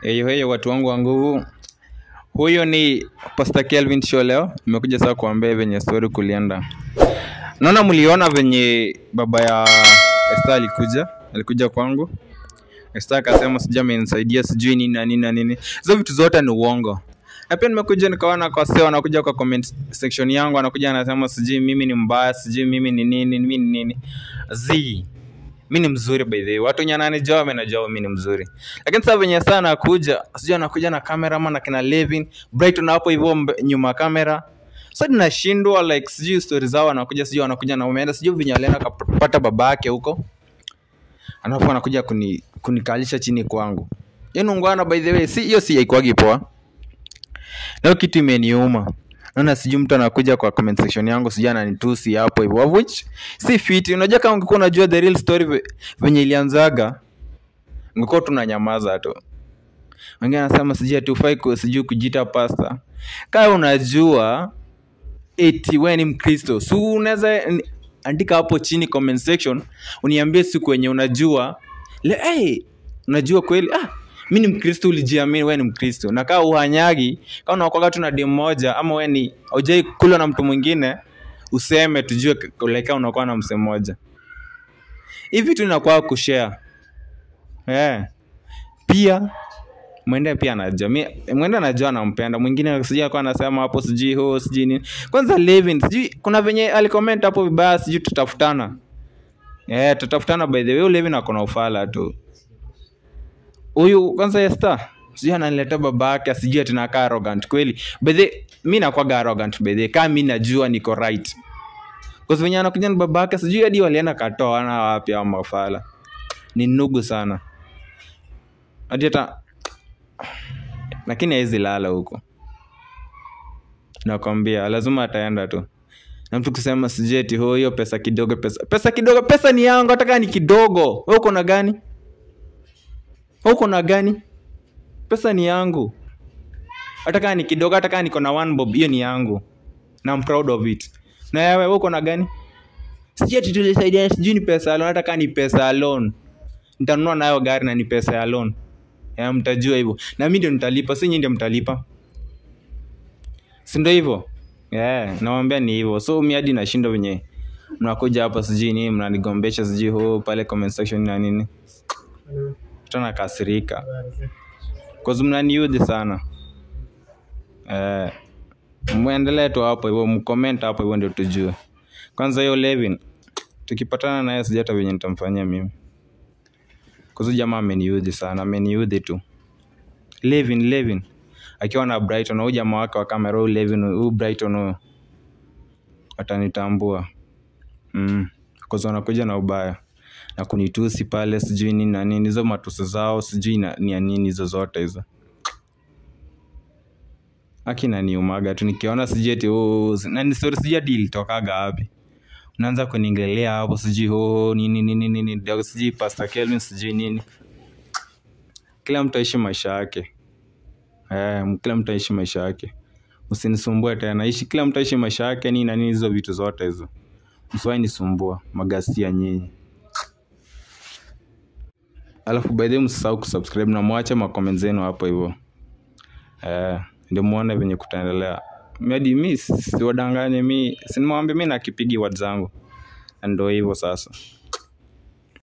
Heyo heyo watu wangu wa nguvu. Huyo ni Pastor Kelvin Show leo. Nimekuja sasa kuambia venye story kulienda. Naona mliona venye baba ya Esther alikuja, alikuja kwangu. Esther akasema sijui amenisaidia sijui nini na nini na nini. Hizo vitu zote ni uongo. Na pia nimekuja nikaona kwa seo anakuja kwa comment section yangu anakuja anasema sijui mimi ni mbaya, sijui mimi ni nini, mimi ni nini. Zii mi ni mzuri by the way. Watu wenye wananijua wamenijua mi ni mzuri. Lakini sasa venye saa anakuja, sijui anakuja na kamera ama na kina Levin, Brighton hapo hivyo mbe- nyuma ya kamera. Sasa ninashindwa like sijui stories zao anakuja sijui anakuja na umeenda sijui venye alienda kapata babake huko. Alafu anakuja kuni kunikalisha chini kwangu. Yaani ungwana by the way, si hiyo si haikuwagi poa. Leo kitu imeniuma. Naona sijui mtu anakuja kwa comment section yangu sijui ananitusi hapo hivyo. Of which si fit. Unajua kama ungekuwa unajua the real story ve- venye ilianzaga, ungekuwa tunanyamaza tu. Wengine anasema sijui hatufai ku sijui kujiita pasta. Kama unajua eti wewe ni Mkristo, si unaweza ni- andika hapo chini comment section uniambie siku wenye unajua le, hey, unajua kweli ah, mi ni Mkristo, ulijiamini wewe ni Mkristo, na kaa uhanyagi kama unakuwaga tu na demu moja ama wewe ni haujai kula na mtu mwingine, useme tujue k- like kama unakuwa na mse mmoja hivi vitu inakuwa kushare eh pia mwende pia anajua mi mwende anajua anampenda mwingine sijui alikuwa anasema hapo sijui ho sijui nini kwanza Levin sijui kuna venye alicomment hapo vibaya sijui tutafutana eh tutafutana by the way huyu Levin ako na ufala tu huyu kwanza Esther sijui ananiletea baba yake sijui ati nakaa arrogant kweli by the mi nakuwaga arrogant by the kama mi najua niko right kwa sababu venye anakuja na baba yake sijui hadi walienda katoa na wapi au mafala ni nugu sana hadi hata lakini hawezi lala huko nakwambia lazima ataenda tu na mtu kusema sijui eti ho hiyo pesa kidogo pesa pesa kidogo pesa ni yangu hata kama ni kidogo wewe uko na gani wewe uko na gani pesa ni yangu hata kama ni kidogo hata kama niko na one bob hiyo ni yangu na I'm proud of it na wewe wewe uko na gani sijui eti tulisaidia sijui ni pesa ya loan hata kama ni pesa ya loan nitanunua nayo gari na ni pesa ya loan ya mtajua hivyo na mi ndio nitalipa si nyinyi ndio mtalipa si ndio hivyo yeah, nawambia ni hivyo so mi hadi nashinda venye mnakuja hapa sijui nini mnanigombesha sijui ho pale comment section na nini tanakasirika cause mnaniudhi sana eh, mwendelee tu hapo hivyo mcomment hapo hivyo ndio tujue kwanza hiyo Levin tukipatana naye sijui hata venye nitamfanyia mimi kuzu jamaa ameniudhi sana ameniudhi tu Levin Levin akiwa na Brighton huyu jamaa wake wa kamera huyu Levin huyu Brighton huyu watanitambua mm. Cause wanakuja na ubaya na kunitusi pale sijui nini na nini hizo matusi zao sijui na- ni ya nini hizo zote hizo aki naniumaga tu nikiona sijui eti oh, si- na ni story sijui hadi ilitokaga wapi unaanza kuningelea hapo sijui oh, nini nini nini ndio sijui Pastor Kelvin sijui nini kila mtu aishi maisha yake eh, kila mtu aishi maisha yake usinisumbue tena ishi kila mtu aishi maisha yake nini na nini hizo vitu zote hizo msiwahi nisumbua magasia nyinyi alafu by the way msisahau kusubscribe na mwache makoment zenu hapo hivyo eh, ndio muone venye kutaendelea hadi mi siwadanganye mi sinimwambia mi nakipigi wad zangu Na ndio hivyo sasa